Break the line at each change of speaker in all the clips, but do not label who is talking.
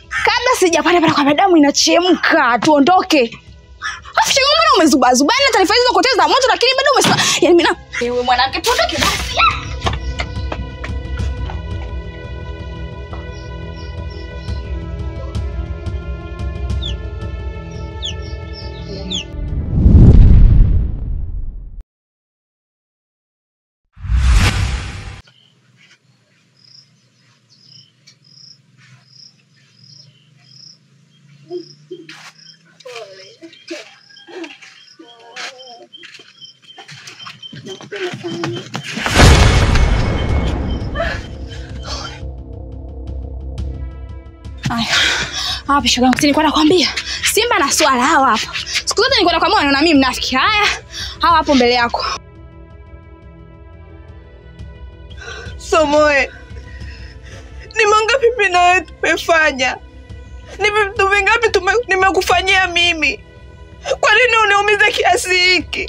kabla sijapanda pale kwa damu inachemka tuondoke afu shoga mbona umezubazubana taarifa hizo zote za moto lakini bado umesema yani mimi na ewe mwanamke tuondoke basi Aya. Hapa shoga yangu nilikuwa nakwambia. Simba na swala hawa hapa. Siku zote nilikuwa nakwambia na mimi mnafiki. Haya. Hawa hapo mbele yako.
Somoe, ni mangapi mimi na wewe tumefanya? Ni vitu vingapi tume- nimekufanyia mimi? Kwa nini uniumize kiasi hiki?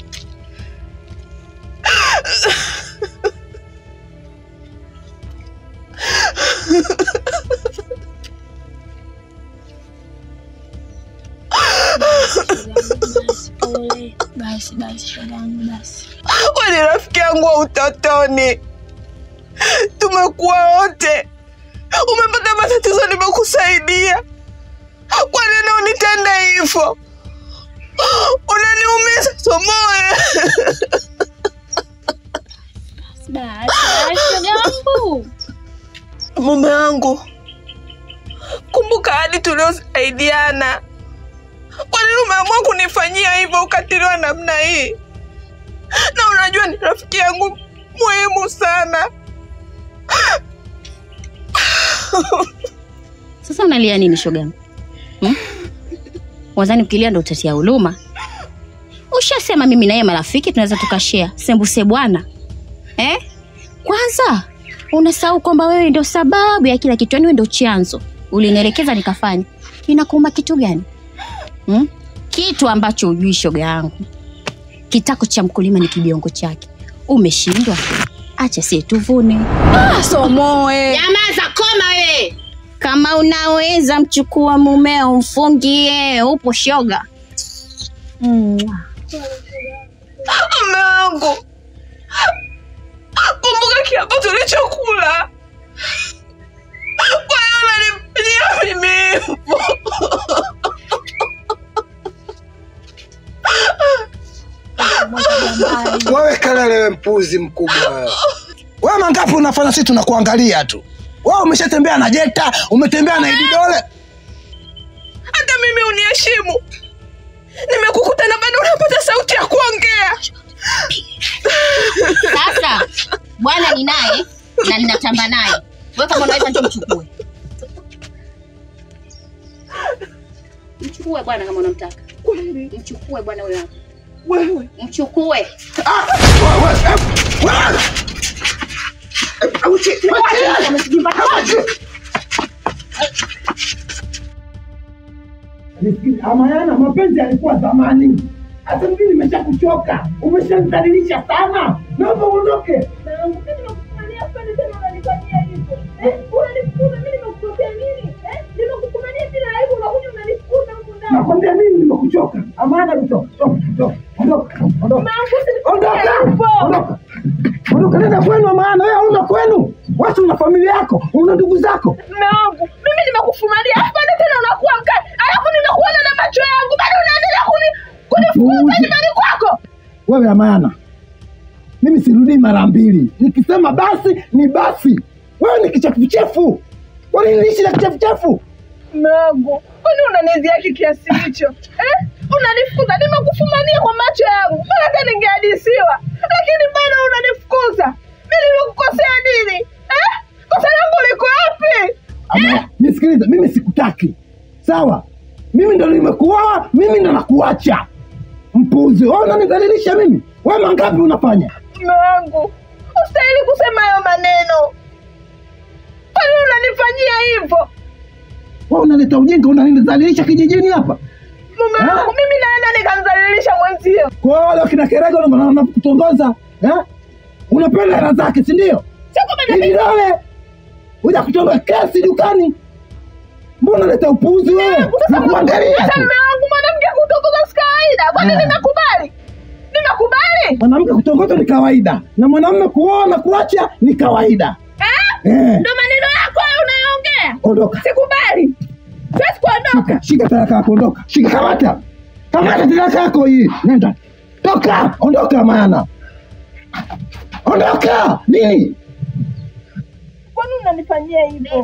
Basi basi shoga yangu basi.
Wewe ni rafiki yangu wa utotoni, tumekuwa wote. Umepata matatizo, nimekusaidia. Kwa nini unitende hivyo? Unaniumiza Somoe.
Basi basi shoga yangu.
Mume wangu, kumbuka hadi tuliosaidiana. Kwa nini umeamua kunifanyia hivyo ukatili wa namna hii? Na unajua ni rafiki yangu muhimu sana.
Sasa unalia nini shogangu? Hmm? Wazani ukilia ndo utatia huruma? Ushasema mimi na yeye marafiki tunaweza tukashare sembuse bwana. Eh? Kwanza unasahau kwamba wewe ndio sababu ya kila kitu, yani wewe ndio chanzo. Ulinielekeza nikafanya. Inakuuma kitu gani? Hmm? Kitu ambacho ujui shoga yangu. Kitako cha mkulima ni kibiongo chake. Umeshindwa? Acha sie tuvune.
Ah, Somoe.
Nyamaza, koma wewe. Kama unaweza mchukua mumeo mfungie, upo shoga.
Mume wangu, kumbuka kiapo tulichokula. Kwa hiyo unanifanyia mimi hivyo.
Wewe kelele, wewe mpuzi mkubwa wewe. Wewe mangapi unafanya, sisi tunakuangalia tu. Wewe umeshatembea na Jeta, umetembea na Ididole.
Hata mimi uniheshimu. Nimekukuta na bado unapata sauti ya kuongea.
Sasa bwana ni naye na ninatamba naye. Wewe kama unaweza njoo mchukue. Mchukue bwana kama unamtaka. Mchukue bwana huyo hapo.
Wewe
Mchukue.
Ah, wewe, wewe, eh, wewe. Eh, auchi, auchi. Amayana, mapenzi yalikuwa zamani. Hata mimi nimeshakuchoka, umeshanidhalilisha sana. Naomba uondoke. Nakwambia mimi nimekuchoka. Amana kutoka. Ondoka. Ondoka. Ondoka. Ondoka. Ondoka. Ondoka nenda kwenu Amana, wewe hauna kwenu. Watu una familia yako, una ndugu zako.
mume wangu, mimi nimekufumalia, alafu bado tena unakuwa mkali, alafu ninakuona na macho yangu, bado unaendelea kuni kunifukuza
Uzi.
nyumbani kwako.
Wewe Amana, mimi sirudii mara mbili. Nikisema basi ni basi. Wewe ni kichefuchefu. Kwa nini niishi na kichefuchefu?
Mume wangu, kwani unaniziaki kiasi hicho eh? Unanifukuza, nimekufumania kwa macho yangu, mpaka hata ningeadisiwa, lakini bado unanifukuza. Mimi nimekukosea nini eh? Kosa langu liko wapi?
Ama nisikilize, mimi sikutaki. Sawa? Mimi ndo nimekuoa, mimi ndo nakuacha. Mpuzi, wewe unanidhalilisha mimi. Wewe mangapi unafanya?
Mume wangu, ustahili kusema hayo maneno. Kwani unanifanyia hivyo?
Wewe unaleta ujinga, unanidhalilisha kijijini hapa.
Mume
Ah.
wangu, mimi naenda nikamdhalilisha mwenzio.
Kwa hiyo wale wakina Kerego ndo wanakutongoza, eh? Unapenda hela zake, si ndio?
Sio kama
Ili nawe uja kutonga kesi dukani. Mbona unaleta upuuzi wewe? Nakuangalia
Sasa
tu.
mume wangu mwanamke kutongoza si kawaida. Kwani nimekubali? Nimekubali?
Mwanamke kutongozwa ni kawaida na mwanamume kuoa na kuacha ni kawaida.
Eh?
Eh,
Ndio maneno yako hayo unayoongea.
ondoka.
Sikubali. Siwezi kuondoka.
Shika, shika talaka yako, ondoka. Shika, kamata. Kamata talaka yako hii. Nenda. Toka, ondoka maana. Ondoka. Nini?
Kwani unanifanyia hivyo?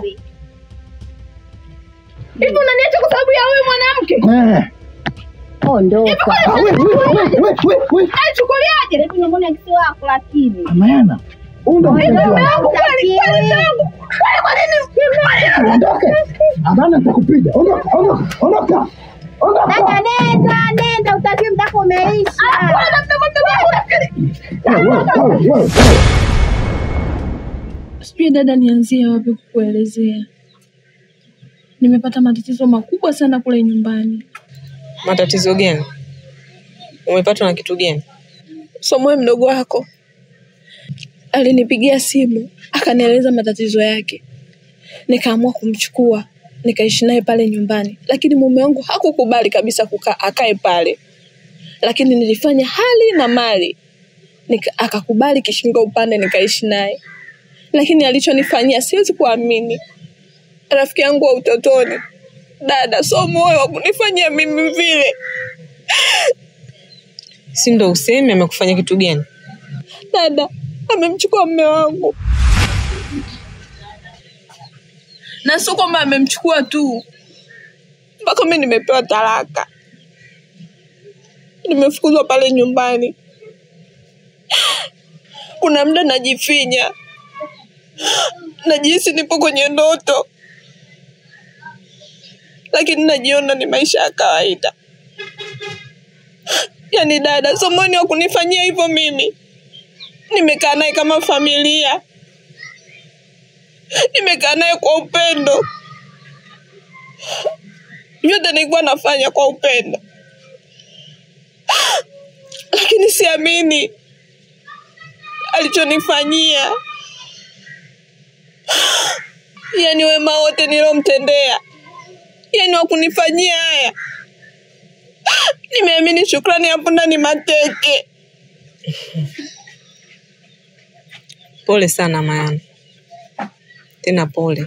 Hivi unaniacha kwa sababu ya huyu mwanamke?
Eh.
Ondoka.
Ah, we, we, we, we, we, we.
Aichukuliaje?
Tunamwona kisi wako lakini.
Maana. Unda mpenzi
Mume
wangu.
wangu kweli kweli mume wangu. Kwani kwa nini?
Ondoke. Hapana nitakupiga. Ondoka, ondoka, ondoka. Ondoka.
nenda, nenda, utakiwa mtako umeisha.
Bwana mdogo mdogo wangu nafikiri.
Wewe, wewe, wewe, wewe.
Sijui dada, nianzie wapi kukuelezea. Nimepata matatizo makubwa sana kule nyumbani.
Matatizo gani? Umepatwa na kitu gani?
Somoe mdogo wako alinipigia simu akanieleza matatizo yake, nikaamua kumchukua nikaishi naye pale nyumbani, lakini mume wangu hakukubali kabisa kukaa akae pale, lakini nilifanya hali na mali nika, akakubali kishingo upande nikaishi naye, lakini alichonifanyia siwezi kuamini. Rafiki yangu wa utotoni, dada, so moyo wa kunifanyia mimi vile.
Si ndo useme amekufanya kitu gani?
dada amemchukua mme wangu, na sio kwamba amemchukua tu, mpaka mi nimepewa talaka, nimefukuzwa pale nyumbani. Kuna muda najifinya, najihisi nipo kwenye ndoto, lakini najiona ni maisha ya kawaida. Yaani dada, Somoni wa kunifanyia hivyo mimi nimekaa naye kama familia, nimekaa naye kwa upendo, vyote nilikuwa nafanya kwa upendo, lakini siamini alichonifanyia. Yani wema wote nilomtendea, yani wakunifanyia haya, nimeamini shukrani hapo ndani mateke.
Pole sana Mayana, tena pole.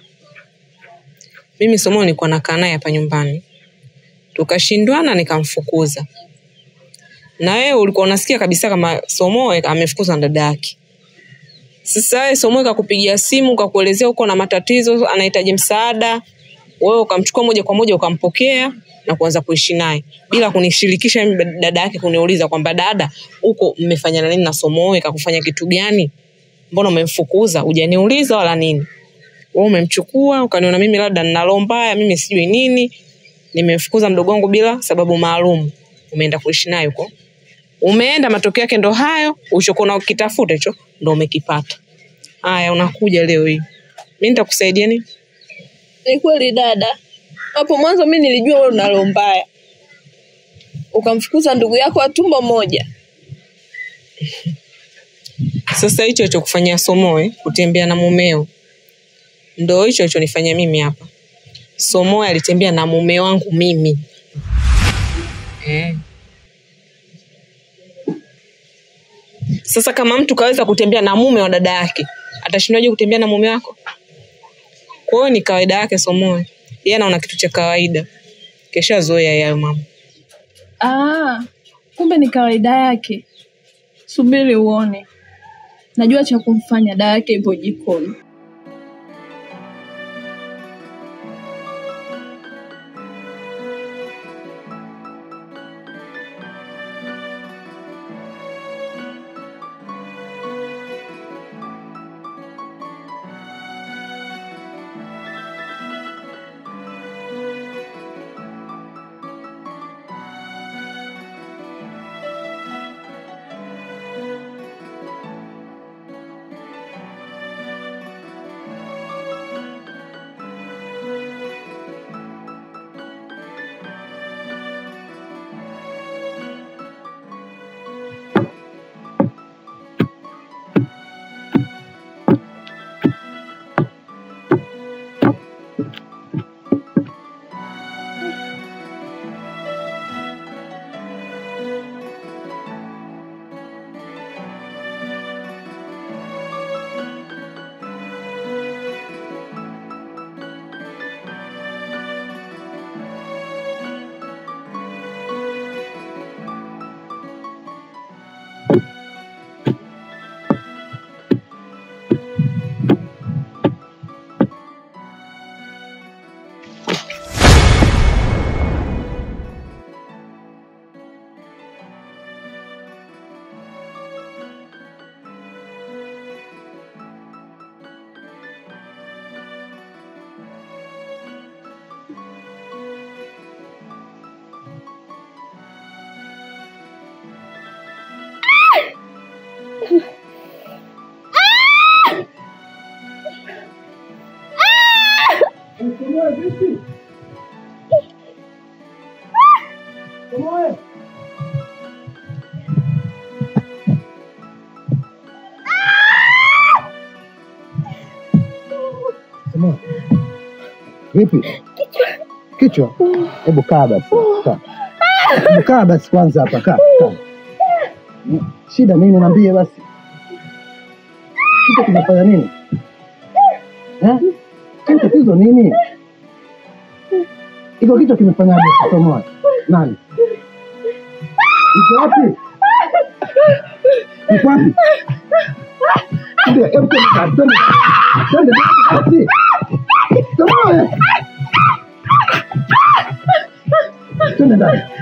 Mimi Somo nilikuwa nakaa naye hapa nyumbani, tukashindwana nikamfukuza, na wewe ulikuwa unasikia kabisa kama Somoe amefukuzwa na dada yake. Sasa wewe Somoe kakupigia simu kakuelezea uko na matatizo, anahitaji msaada, wewe ukamchukua moja kwa moja ukampokea na kuanza kuishi naye bila kunishirikisha mimi dada yake, kuniuliza kwamba dada, huko mmefanyana nini na Somoe, kakufanya kitu gani? mbona umemfukuza? Hujaniuliza wala nini. Wewe umemchukua ukaniona mimi labda nina roho mbaya, mimi sijui nini, nimemfukuza mdogo wangu bila sababu maalum. Umeenda kuishi naye huko, umeenda, matokeo yake ndo hayo. Ulichokuwa ukitafuta hicho ndo umekipata. Haya, unakuja leo hii, mimi nitakusaidia nini?
Ni kweli dada, hapo mwanzo mi nilijua wewe una roho mbaya, ukamfukuza ndugu yako wa tumbo moja.
Sasa hicho alichokufanyia Somoe, kutembea na mumeo, ndo hicho alichonifanyia mimi hapa. Somoe alitembea na mume wangu mimi eh. Sasa kama mtu kaweza kutembea na mume wa dada yake, atashindwaje kutembea na mume wako? Kwa hiyo ni kawaida yake Somoe, yeye anaona kitu cha kawaida, keshazoea yayo mama.
Ah, kumbe ni kawaida yake. Subiri uone, najua cha kumfanya. Dawa yake ipo jikoni.
Ukomoe vipi? Ukomoe. Ukomoe. Vipi? Kichwa. Hebu kaa basi. Kaa. Hebu kaa basi kwanza hapa kaa. kaa. Shida nini niambie basi. Kichwa kinafanya nini? Eh? Kwani tatizo nini? Iko kichwa kimefanyaje? Ukomoe. Nani? Iko wapi? Iko wapi? Ndio, hebu twende, twende. Twende, wapi? Ukomoe. Twende ndani.